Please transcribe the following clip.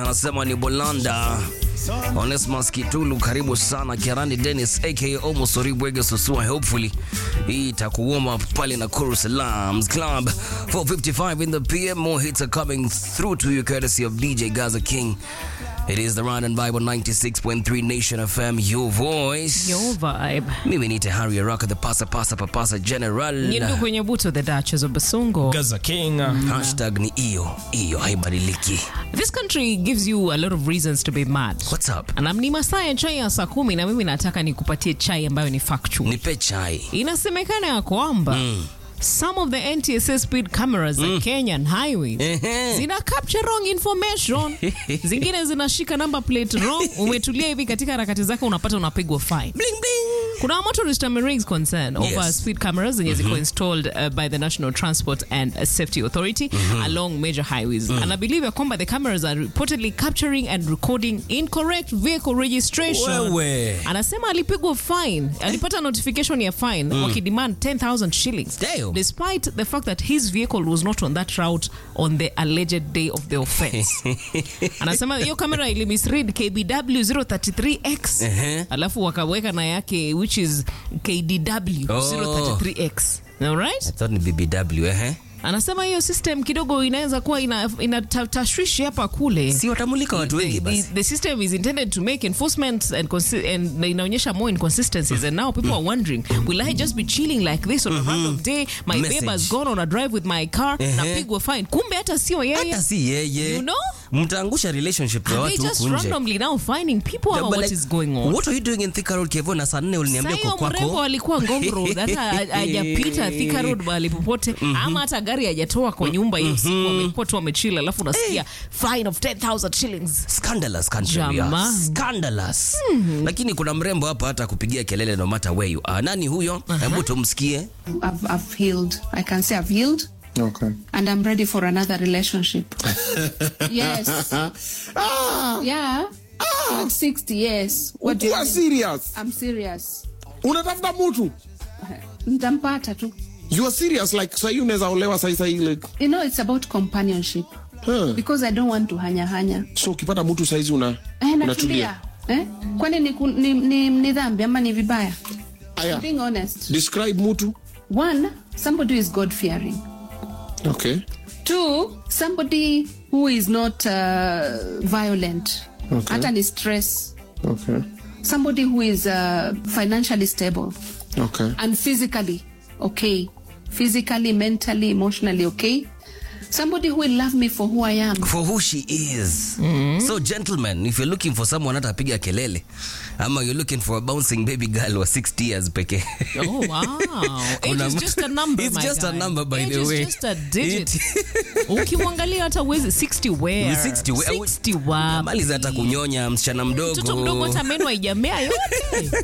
anasema ni Bolanda. Onesmus Kitulu, karibu sana. Kiarani Dennis aka Omosori Bwege Susua, hopefully hii itakuoma pale na Kuru Salams Club 455 in the PM. More hits are coming through to you courtesy of DJ Gaza King. It is the Run and Bible 96.3 Nation FM, your voice. Your vibe. Mimi ni Tahari Araka, the pasa pasa papasa general. Nyindu kwenye buto the Duchess of Basungo. Gaza King. Hashtag ni iyo iyo haibadiliki. This country gives you a lot of reasons to be mad. What's up? Na ni masaa ya chai ya saa kumi na mimi nataka nikupatie chai ambayo ni factual. Nipe chai. Inasemekana ya kwamba some of the NTSA speed cameras za Kenyan highways Ehe. zina capture wrong information, zingine zinashika number plate wrong. Umetulia hivi katika harakati zako, unapata unapigwa fine. Bling bling. Kuna motorist raised concern over Yes. speed cameras zenye ziko installed uh, by the National Transport and uh, Safety Authority along major highways. And I believe ya kwamba the cameras are reportedly capturing and recording incorrect vehicle registration. Wewe. Anasema alipigwa fine, alipata notification ya fine wakidemand 10,000 shillings. Damn. Despite the fact that his vehicle was not on that route on the alleged day of the offense. Anasema hiyo kamera ili misread KBW 033X Ehe. alafu wakaweka na yake which is KDW Oh. 033X. All right? I thought ni BBW, eh? Anasema hiyo system kidogo inaweza kuwa ina, ina ta- tashwishi hapa kule. Si watamulika watu wengi The, the, basi. the system is intended to make enforcement and, consi- and inaonyesha more inconsistencies and now people are wondering will I just be chilling like this on a random day my Message. babe has gone on a drive with my car Ehe. napigwa fine kumbe hata sio yeye Hata si yeye. You know? Mtaangusha relationship ya Are they watu just huku nje. randomly now finding people Yeah, ama but what like, is going on What are you doing in Thika Road Kevo na saa nne uliniambia Sasa uko hiyo mrembo kwako? alikuwa Ngong Road, hata ha- hajapita Thika Road mahali popote ama hata gari hajatoa kwa nyumba hiyo siku amekuwa tu amechila alafu unasikia fine of 10000 shillings Scandalous country we are. Jamani. Scandalous. Lakini kuna mrembo hapa hata kupigia kelele no matter where you are. Nani huyo? Hebu tumsikie. I've, I've healed. I can say I've healed. Okay. And I'm ready for another relationship. yes. Yeah. At 60 years. What do you Kuwa mean? serious. I'm serious. Unatafuta mtu. Ntampata tu. You are serious like sahii unaweza olewa sahi sahi like. You know, it's about companionship. Huh. Because I don't want to hanya hanya. So ukipata mtu saizi una Eh, unatulia. natulia. Eh? Kwani ni, ku- ni, ni, ni dhambi ama ni vibaya? Aya. Being honest. Describe mtu. One, somebody who is God fearing. Okay. Two, somebody who is not uh, violent. Okay. Hata ni stress. Okay. somebody who is uh, financially stable Okay. and physically okay physically mentally emotionally okay somebody who will love me for who i am For who she is. So gentlemen, if you're looking for someone hata piga kelele ama you're looking for a bouncing baby girl wa 60 years pekee. oh wow age Kuna is ma- just a number It's my just a guy. number, by age the is way. just a digit It- ukimwangalia hata uwezi 60 where Ni 60 we- 60 wapi? Maliza hata kunyonya msichana mdogo. mtoto mdogo hata meno haijamea yote